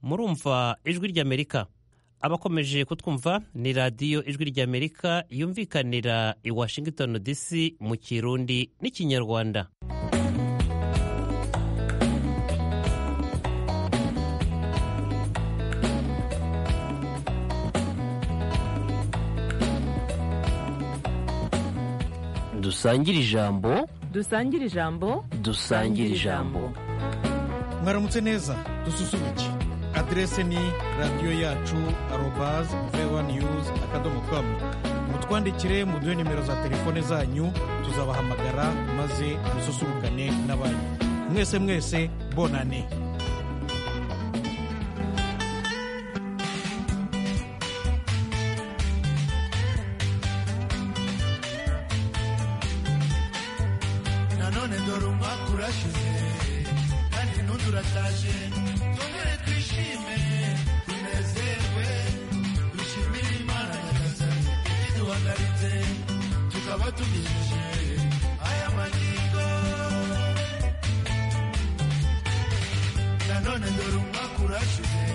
murumva ijwi ry'amerika abakomeje kutwumva ni radiyo ijwi ry'amerika yumvikanira i washington dc mu kirundi n'ikinyarwanda dusangire ijambo dusangire ijambo dusangire ijambo mwaramutse neza dususuruke aderese ni radiyo yacu arobazi vewa niyuzi akadomo kamu mutwandikire muduhe nimero za telefone zanyu tuzabahamagara maze mususurukane n'abanyu mwese mwese bonane nanone dore umwaka urashize kandi n'undi urataje twongere twishime tunezerwe dushimire imana nyagasani ikiduhagaritse tukaba tugejeje aya magingo nanone dore umwaka urashize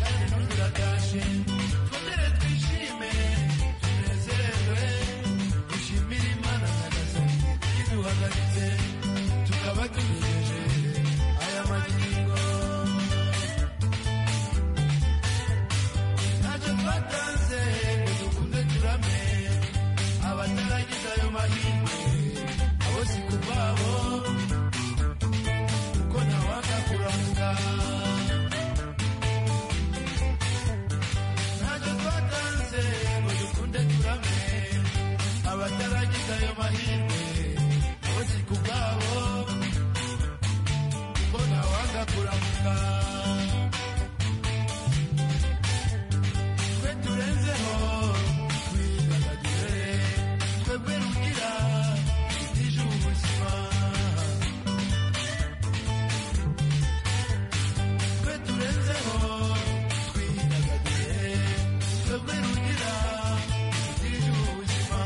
kandi n'undi urataje twongere twishime tunezerwe dushimire imana nyagasani ikiduhagaritse tukaba tugejeje aya magingo ntacyo twatanze ngo dukunde turame abataragize ayo mahirwe abo si ku bwabo kuko ntawanga kuranga ntacyo twatanze ngo dukunde turame abataragize ayo mahirwe abo si ku bwabo kuko ntawanga kuranga twe turenzeho twidagadure twebwe rugira itije ubuzima twe turenzeho twidagadure twebwe rugira itije ubuzima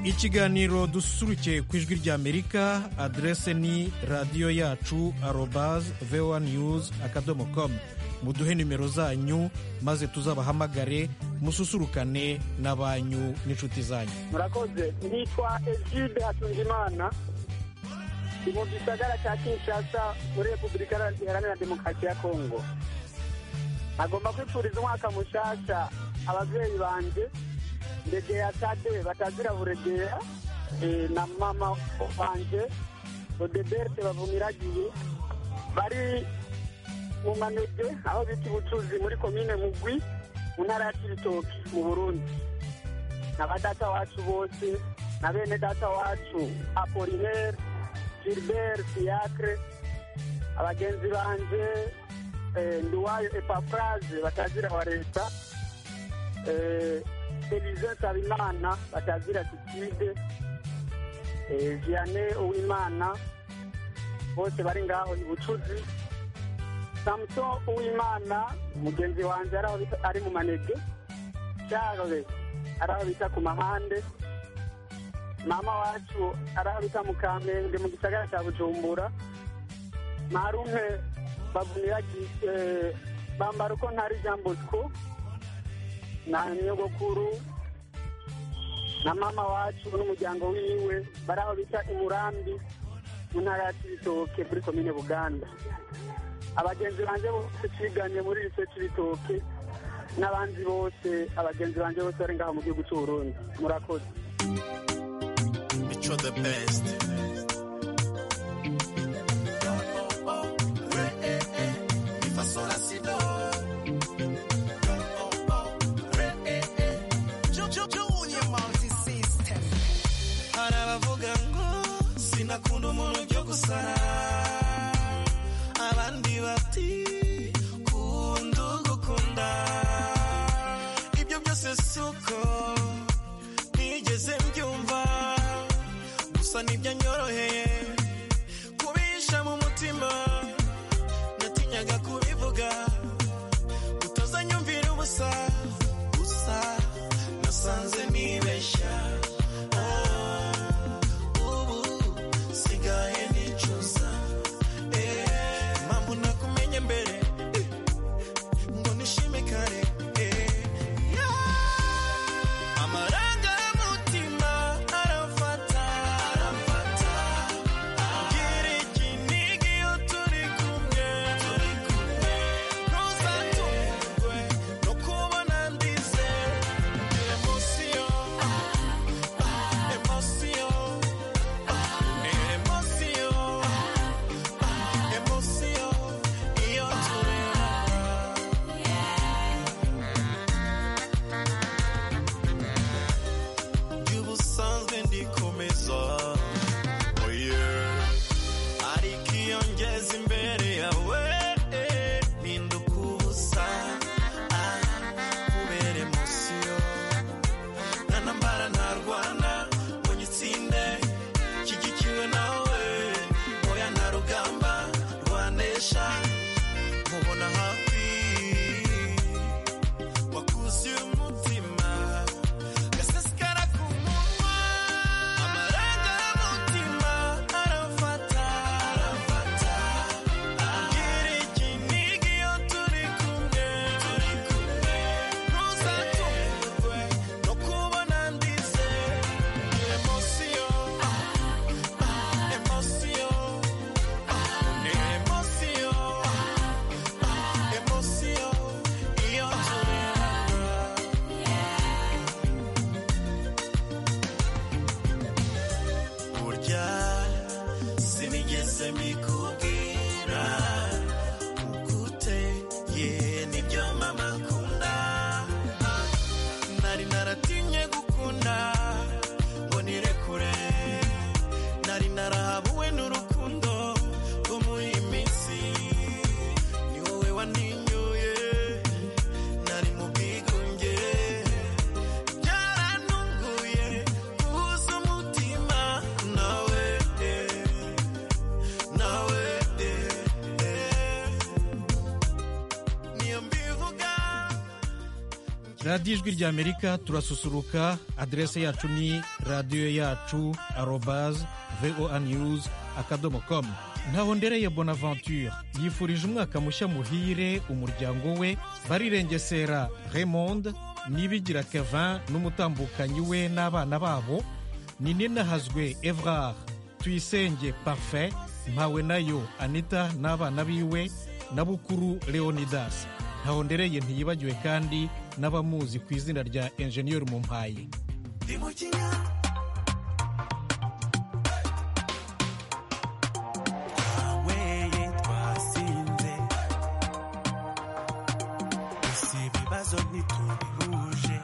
ikiganiro dususurukiye ku ijwi ry'amerika aderese ni radiyo yacu arobazi vewa niyuzi akadomo komu muduhe nimero zanyu maze tuzabahamagare mususurukane na banyu n'inshuti zanyu murakoze nitwa egide hatunzimana ndi mu gisagara cya kinshasa muri repubulika iharanira demokarasi ya kongo agomba kwifuriza umwaka mushyashya ababyeyi banjye ndegera tade batazira buregera eh, na mama wanjye odeberte bavumiragiye bari mu manege aho bita ubucuruzi muri komine mugwi mu ntara ya kiritoki mu burundi na ba data wacu bose na bene data wacu apolinaire gilbert fiacre abagenzi banje eh, nduwayo epafraze batazira wa leta eh, Elize Nsabimana batazira Kitide eh, Vianney Uwimana bose bari ngaho i Bucuzi Samson Uwimana mugenzi wanjye ari aho bita- ari mu manege Charles ari aho bita ku mahande mama wacu ari aho bita mu Kamenge mu gisagara cya Bujumbura Marume bavunira eh, bambara uko ntari Jean Bosco na nyogokuru na mama wacu n'umuryango wiwe bari aho bita imurambi mu ntara ya kibitoke muri komine buganda abagenzi banjye bose twiganye muri rise kibitoke n'abandi bose abagenzi banjye bose bari ngaho mu gihugu cy'uburundi murakoze Which are the best. hari abavuga ngo sinakunda umuntu ujya gusara abandi bati kunda ugukunda ibyo byose si uko ntigeze mbyumva gusa nibyo nyoroheye kubisha mu mutima natinyaga kubivuga utazanyumvira ubusa gusa nasanze nibeshya ubu sigaye nicuza eh, impamvu nakumenye mbere eh, ngo nishime kare eh, yeah. amarangamutima aramfata aramfata ngira ikinigi iyo turi kumwe ntuzatungwe no kubona ndize emosiyo Emotion, emotion, emotion, iyo tureba. by'ubusanzwe ndikomeza Oh yeah. ariko iyo ngeze imbere yawe eh, mpinduka ubusa Ah, kubera emosiyo nanambara ntarwana ngo nyitsinde nshyigikiwe nawe oya nta rugamba rwanesha nkubona hafi wakuzuye umutima gasesekara ku munwa amarangamutima aramfata aramfata ambwira ikinigi iyo turi kumwe turi kumwe ntuzatungurwe no kubona ndize emosiyo emosiyo emosiyo emosiyo iyo tureba burya sinigeze mbikubwira ukuteye nibyo mama akunda nari naratinye gukunda ngo nirekure nari narahabuwe n'urukundo rwo muri iyi minsi ni wowe waninyoye nari mu bwigunge byarantunguye kubuza umutima nawe eh, nawe radiyo ijwi ry'amerika turasusuruka aderese yacu ni radiyo yacu arobaze voa niyuzi akadomo komu ntaho ndereye bonaventure yifurije umwaka mushya muhire umuryango we barirengesera remonde nibigira kevin n'umutambukanyi we n'abana babo ni ninahazwe evrard tuyisenge pafe mpawe nayo anita n'abana biwe na bukuru leonidas ntahondereye ntiyibagiwe kandi n'abamuzi ku izina rya enjeniyeri mumpaye ndi mu kinya twaweye twasinze gusa ibibazo ntitubihuje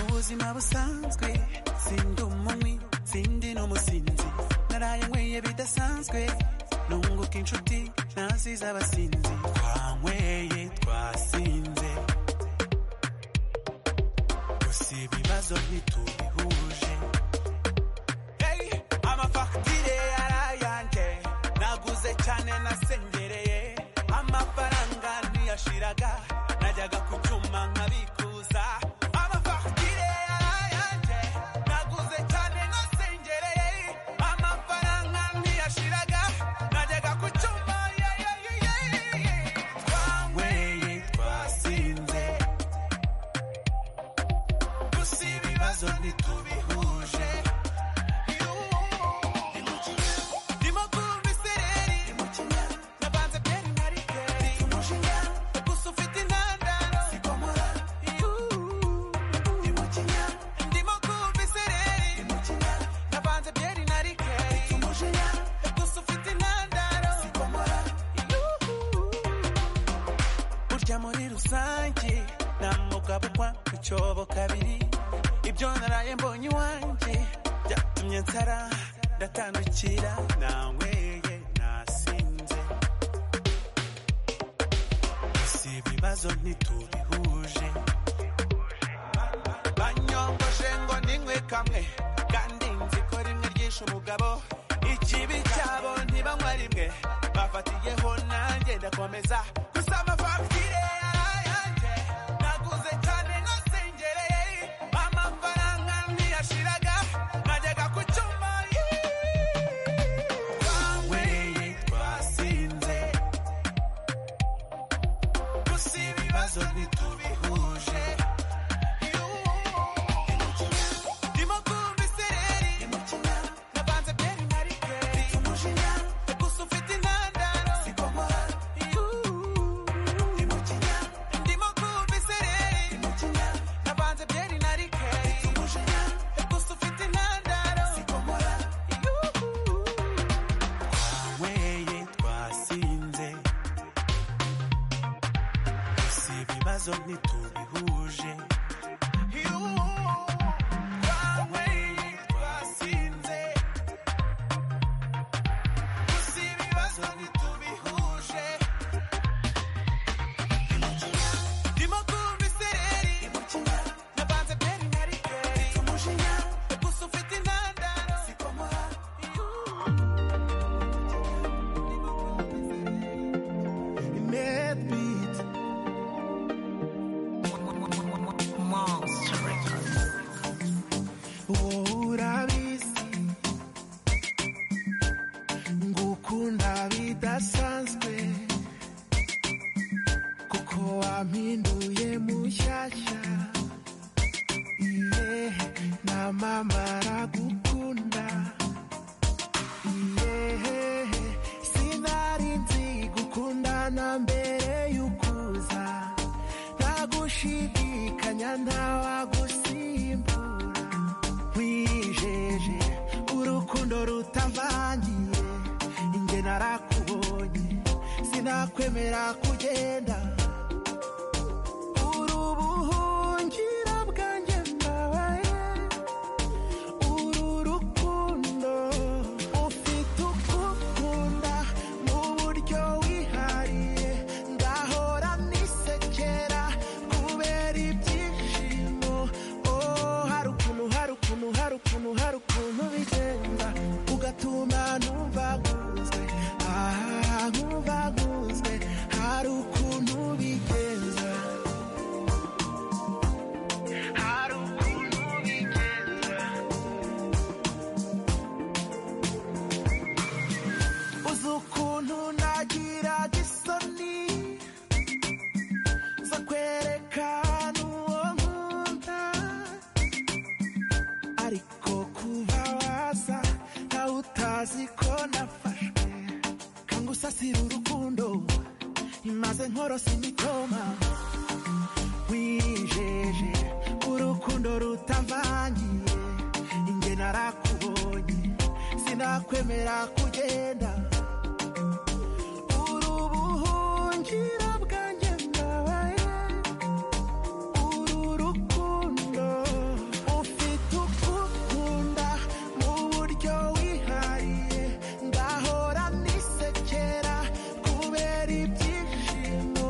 ubuzima busanzwe sindi umunywi sindi n'umusinzi naraye nyweye bidasanzwe nunguka inshuti nazize abasinzi twanyweye twasinze gusa ibibazo ntitubihuje Hey, amafagitire yarayanje naguze cyane nasengereye amafaranga ntiyashiraga najyaga ku cyuma nkabikuza amafagitire yarayanje naguze cyane nasengereye amafaranga ntiyashiraga najyaga ku cyuma yeah, yeah, yeah, yeah, yeah. twanyweye twasinze gusa ibibazo ntitubihuje ndimo kumva isereri navanze byeri na rikeri gusa ufite intandaro ndimo kumva isereri navanze byeri na rikeri gusa ufite intandaro burya muri rusange nta mwuga bukwa icyobo kabiri ibyo naraye mbonye iwanjye byatumye nsara ndatandukira nanyweye nasinze si ibibazo ntitubihuje banyongoshe ngo ninywe kamwe kandi nzi ko rimwe ryishe umugabo ikibi cyabo ntibanywa rimwe bafatiyeho nanjye ndakomeza gusa amafagitire yanjye naguze cyane nasengereye amafaranga ntiyashiraga najyaga ku cyuma twanyweye twasinze gusa ibibazo ntitubihuje ndimo kumva isereri navanze byeri na rikeri gusa ufite intandaro ndimo kumva isereri navanze byeri na rikeri gusa ufite intandaro twanyweye twasinze gusa ibibazo ntitubihuje twanyweye twasinze gusa ibibazo ntitubihuje ndimo kumva isereri navanze byeri na rikeri gusa ufite intandaro Medbeat. urabizi ngukunda bidasanzwe kuko wampinduye mushyashya iye na mama aragukunda iye sinari nzi gukundana mbere y'ukuza ntagushidikanya ntawagusimbura wijeje urukundo rutavangiye inge narakubonye sinakwemera kugenda uri ubuhungiro bwanjye mbabaye uru rukundo ufite ukukunda mu buryo wihariye ndahora nisekera kubera ibyishimo oh hari ukuntu hari ukuntu hari ukuntu hari ukuntu bigenda ugatuma numva nkunzwe aha nkumva nkunzwe hari ukuntu azi ko nafashwe kangusasira urukundo imaze nkorosa imitoma wijeje urukundo rutavangiye inge narakubonye sinakwemera kugenda uri ubuhungiro bwanjye ndabaye uru rukundo ufite ukukunda mu buryo wihariye ndahora nisekera kubera ibyishimo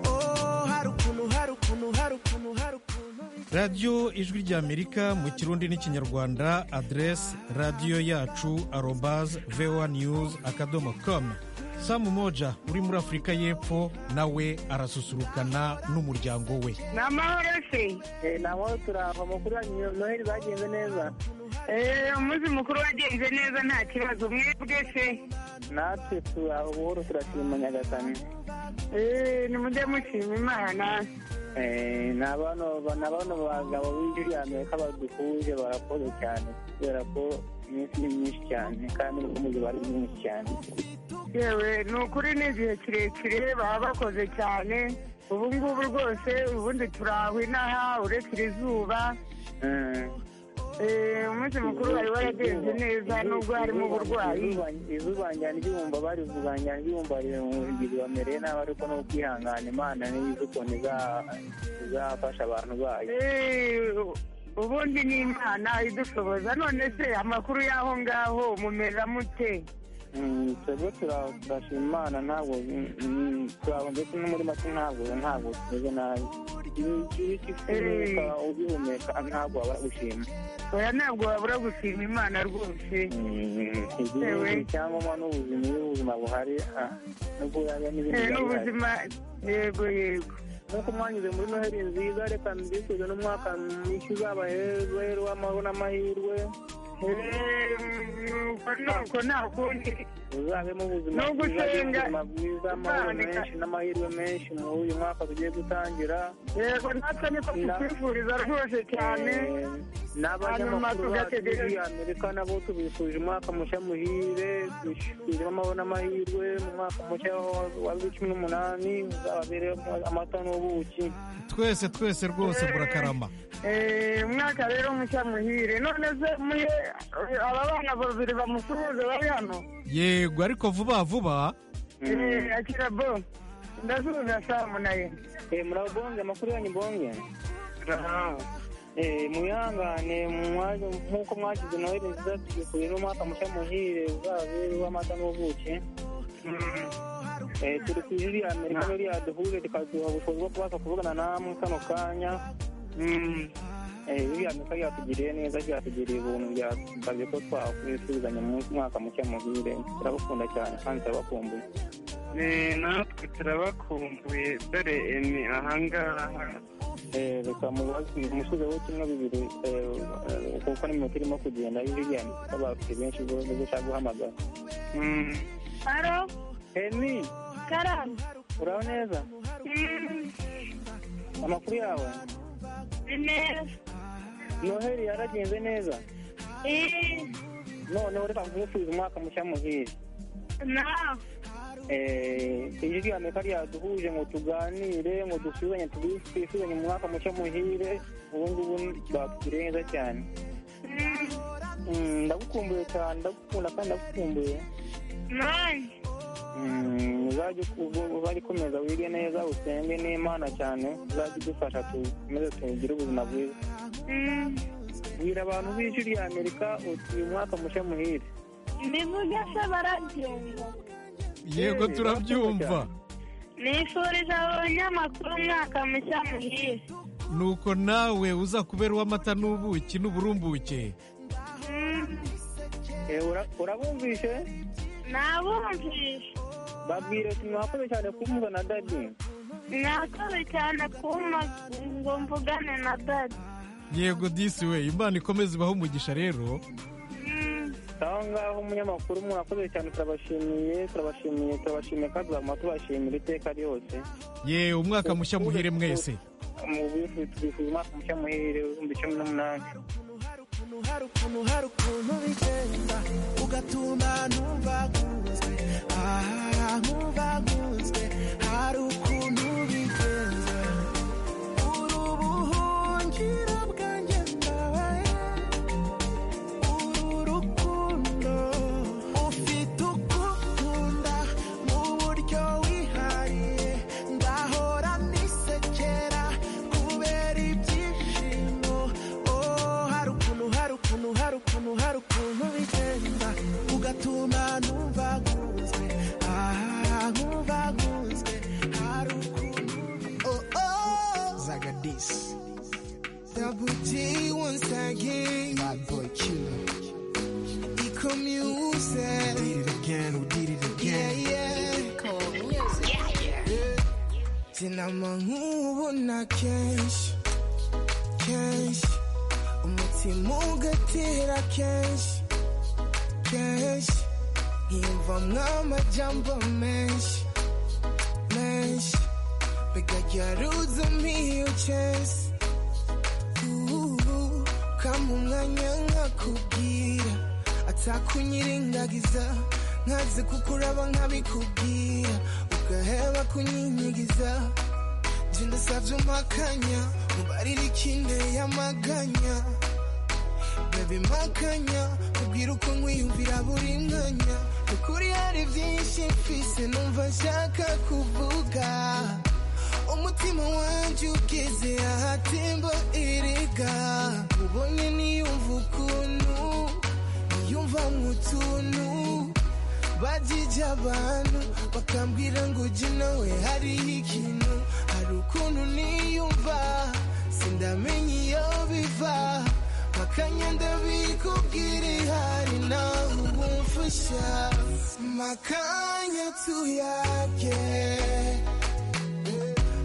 oh hari ukuntu hari ukuntu hari ukuntu hari ukuntu radiyo ijwi ry'amerika mu kirundi n'ikinyarwanda aderesi radiyo yacu arobaze vewa niyuzi akadomo komu samu moja uri muri afurika y'epfo nawe arasusurukana n'umuryango we ni amahoro se Eh, ni amahoro turava mukuru wanyu noheli bagenze neza Eh, umunsi mukuru wagenze neza nta kibazo mwebwe se natwe tura ubuhoro turashima nyagasani Eh, nimujye mushima imana Eh, ni abana ni abana bagabo b'ijwi ry'amerika baduhuje barakoze cyane kubera ko iminsi ni myinshi cyane kandi n'ubukungu bari mwinshi cyane yewe ni ukuri ni igihe kirekire baba bakoze cyane ubu ngubu rwose ubundi turahwe inaha uretse iri zuba Mm. Eh, umunsi mukuru wari waragenze neza nubwo harimo uburwayi izuba njyana ibyumva barivuga njyana ibyumva ibintu bamereye nabi ariko no kwihangana imana n'izo ukuntu iza- izafasha abantu bayo Eh, ubundi ni imana idushoboza none se amakuru y'aho ngaho mumera mute Mm, twebwe tura- turashima imana ntabwo mm, mm, turaba ndetse no muri make ntabwo ntabwo tumeze nabi igihe cy'ifurika ugihumeka ntabwo wabura gushima oya ntabwo wabura gushima imana rwose Mm, igihe Ewe. cyangwa n'ubuzima iyo ubuzima buhari ah, nubwo yaba n'ibindi Eh, biba bihari. n'ubuzima yego yego nk'uko mwanyuze muri noheli nziza reka mbifurize n'umwaka mwinshi uzabahezwe w'amahoro n'amahirwe Eh, nuko nuko nta kundi uzabemo ubuzima No bwiza gusenga. ubuzima bwiza amahoro Nzandika. menshi n'amahirwe menshi muri uyu mwaka tugiye gutangira yego natwe niko Na- tukwifuriza rwose cyane Eh, n'abanyamakuru Hanyuma bacu tugategereza. muri amerika nabo tubifuje umwaka mushya muhire tubifurije amahoro n'amahirwe mu mwaka mushya wa- wa bibiri cumi n'umunani uzababereyemo amata n'ubuki twese twese rwose burakarama Eh, umwaka rero mushya muhire none se muhe eh, aba bana babiri bamusuhuze bari hano yego ariko vuba vuba Eh, akira bo ndasuhuza samu naye Eh, murabonge amakuru yanyu bonge Eh, muyangane mwaje nk'uko mwagize nawe nziza tugikuriye n'umwaka mushya muhire uzabere w'amata n'ubuki Eh, turi ku ijwi rya amerika no ryaduhuze rikaduha ubushobozi bwo kubasha kuvugana namwe kano kanya Eh, ijwi rya amerika ryatugiriye neza ryatugiriye ubuntu ryasabye ko twakwifuzanya mu mwaka mushya muhire turabakunda cyane kandi turabakumbuye natwe turabakumbuye dore ni ahangaha Eh, reka mubazi umusubizeho kimwe bibiri eh, eh, kuko n'iminota irimo kugenda ijwi rya amerika bafite benshi gushaka guhamagara Mm. aro emi karamu uraho neza amakuru yawe neza noheli yaragenze neza Eh, noneho reka nkufurize umwaka mushya muhire nawe Eh, ijwi rya amerika ryaduhuje ngo tuganire ngo dusuzanye twisuzanye mu mwaka mushya muhire ubu ngubu batugiriye neza cyane Mm, ndagukumbuye cyane ndagukunda kandi ndagukumbuye nawe Mm, uzajye ubwo- uzajye ukomeza wige neza usenge n'imana cyane uzajye udufasha tukomeze tugire ubuzima bwiza bwira abantu b'ijwi rya amerika uti uyu mwaka mushya muhire mbivuge se baragenda yego turabyumva nifuriza abanyamakuru umwaka mushya muhire nuko nawe uza kubera uw'amata n'ubuki n'uburumbuke Eh, ura- urabumvishe nabumvishe babwire uti mwakoze cyane kumva na dadi mwakoze cyane kuma ngo mvugane na dada yego disi we imana ikomeze ibahe umugisha rero aho ngaho umunyamakuru mwakoze cyane turabashimiye turabashimiye turabashimiye kandi tuzaguma tubashimira iteka ryose yewe umwaka mushya muhire mwese mu bifuza umwaka mushya muhire w'ibihumbi cumi n'umunani hari ukuntu hari hari ukuntu hari ukuntu bigenda ugatuma ntuvagunzwe aha ntuvagunzwe hari ukuntu bigenza uru buhungiro bwanjye bwabaye uru rukundo ufite uko ukunda mu buryo wihariye ndahora nisekera kubera ibyishimo oh hari ukuntu hari ukuntu hari ukuntu hari ukuntu bigenda ugatuma ntuvagunzwe aha ntuvagunzwe hari ukuntu bigenda zagadisi Double G once again. Bad boy killer. Eco music. We did it again. We did it again. Yeah, yeah. Eco music. Yeah, yeah. Tena mangu na cash, cash. Umutima ugatera cash, cash. Yumva nk'amajambo menshi, menshi. Bigajaruza miyo chase. ubu kama umwanya nkakubwira atakunyirengagiza nkazi kukuraba nkabikubwira ugaheba kunyinyigiza jye ndasabye umakanya mubarire ikinde y'amaganya babe makanya ubwira uko nkwiyumvira buri mwanya ukuri hari byinshi mfise numva nshaka kuvuga umutima wanjye ugeze ahatemba erega ubonye niyumva ukuntu niyumva mutuntu bajije abantu bakambwira ngo jye nawe hariho ikintu hari ukuntu niyumva sindamenya iyo biva makanya ndabikubwira ihari nawe ubumfasha makanya tuyage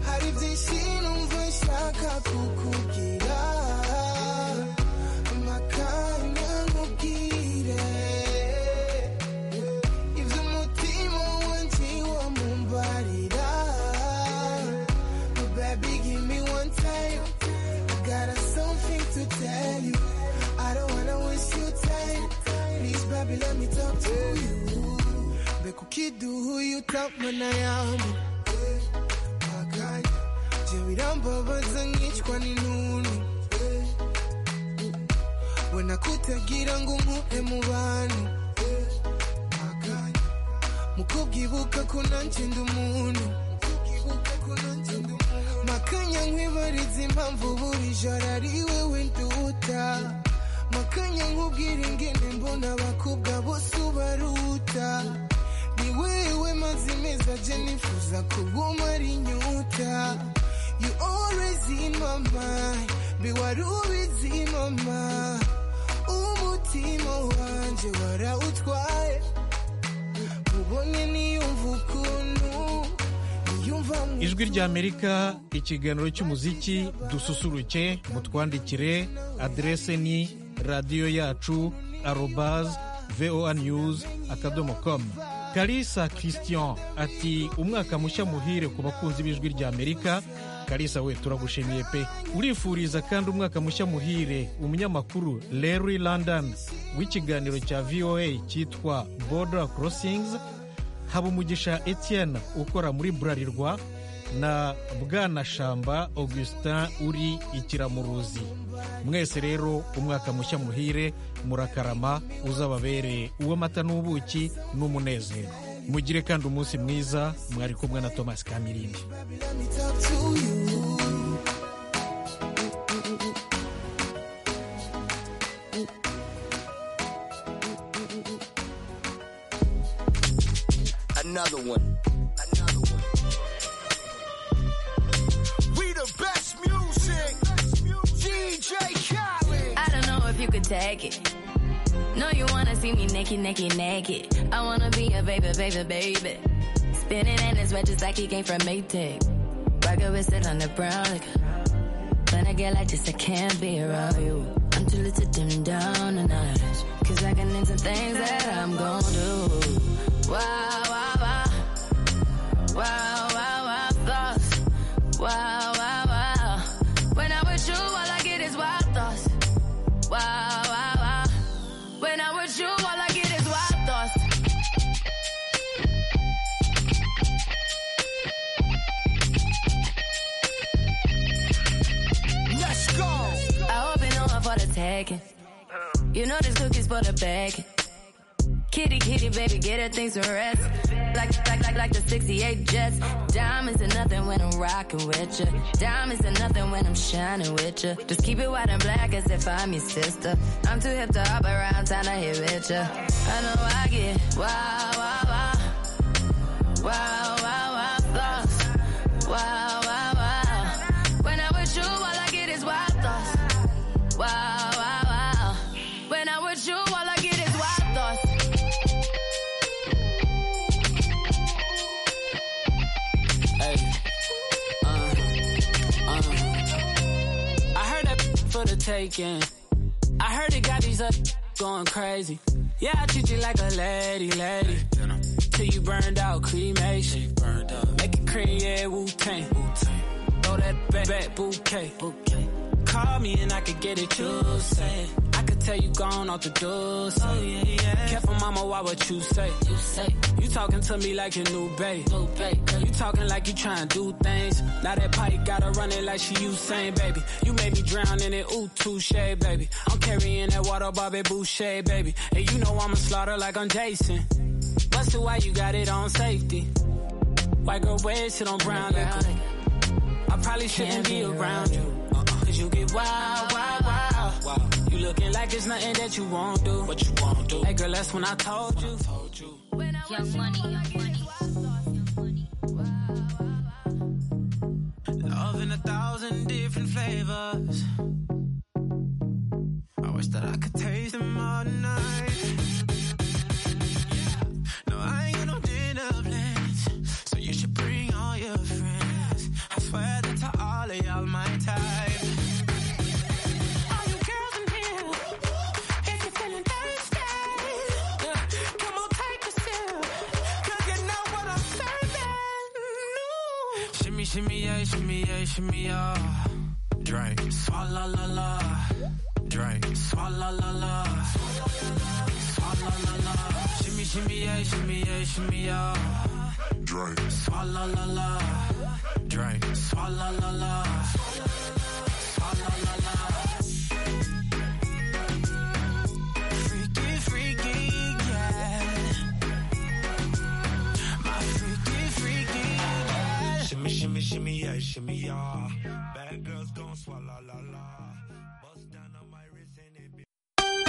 hari byinshi numva nshaka kukubwira amakanya nkubwire ibyo umutima wanjye wamumbarira baby give me one time I got something to tell you I don't wanna waste your time please baby let me talk to you mbega ukiduhuye utamana yamu akanya je birambabaza nkicwa n'intuntu we nakutagira ngo umuhe mu bantu akanya mu kubwibuka ko nanjye ndi umuntu makanya nkwibariza impamvu buri joro ari wewe nduta makanya nkubwira ingene mbona abakobwa bose ubaruta ni wewe mazi meza je nifuza kuguma ari nyuta you always in my mind be wari ubizi mama umutima wanje warawutwaye ubonye niyumva ukuntu niyumva mu- ijwi ry'amerika ikiganiro cy'umuziki dususuruke mutwandikire aderese ni radiyo yacu arobaze voa news akadomo komu karisa christian ati umwaka mushya muhire ku bakunzi b'ijwi ry'amerika karisa we turagushimiye pe urifuriza kandi umwaka mushya muhire umunyamakuru larry london w'ikiganiro cya voa cyitwa border crossings Habumugisha Etienne ukora muri Burarirwa na Bwanashamba Augustin uri ikiramuruzi mwese rero umwaka mushya muhire murakarama uzababere uw'amata n'ubuki n'umunezero mugire kandi umunsi mwiza mwari kumwe na Thomas Kamirindi let me talk to you Another one. Another one. We the best music. DJ Khaled. I don't know if you could take it. No, you wanna see me naked, naked, naked. I wanna be a baby, baby, baby. Spinning in his red just like he came from Maytag. Rocket with sit on the brown. Like, when I get like this, I can't be around you. I'm too little to dim down the night. Cause I can into things that I'm gon' do. Wow, wow, wow. Wow, wow, wow, thoughts. Wow, wow, wow. When I'm with you, all I get is wild thoughts. Wow, wow, You know this cookie's for the bag. Kitty, kitty, baby, get her things to rest. Like, like, like, like the 68 Jets. Diamonds are nothing when I'm rocking with ya. Diamonds are nothing when I'm shining with ya. Just keep it white and black as if I'm your sister. I'm too hip to hop around, time to hit with ya. I know I get wow, wow, wow. Wow, wow, wow, thoughts. Wow, wow, wow. When I'm with you, all I get is wild thoughts. Wow, wow, wow. When I'm with you, all I get is wild thoughts. Hey, uh, uh. I heard that for the taking. I heard it got these up going crazy. Yeah, I treat you like a lady, lady. Till you burned out, cremation. Make it cream, yeah, Wu Tang. Throw that back, back bouquet. Call me and I could get it, you say. I could tell you gone off the door. Oh, yeah, yeah. Careful, mama, why what you say? You say. You talking to me like your new babe. New babe you talking like you trying to do things. Now that pipe gotta run it like she Usain, baby. You made me drown in it, ooh, touche, baby. I'm carrying that water, Bobby Boucher, baby. And you know I'ma slaughter like I'm Jason. Busted, why you got it on safety? White girl, red shit on brown liquor. I probably shouldn't be around you. Cause you get wild, wild, wild. You looking like there's nothing that you won't do. What you won't do. Hey girl, that's when I told you. Young money, young money. Love in a thousand different flavors. I wish that I could taste them all tonight. No, I ain't got no dinner plans, so you should bring all your friends. I swear that to all of y'all my type. All you girls in here, if you're feeling thirsty, yeah, come on, take a sip, 'cause you know what I'm serving. Ooh. Shimmy, shimmy, yeah, shimmy, yeah, shimmy, yeah. Drink. Swalla la la. Drink. Swalla la la. Swalla la la. Shimmy, shimmy, yeah, shimmy, yeah, shimmy, yeah. Drink. Swalla la la. Drink. Swalla la la. Swalla la la.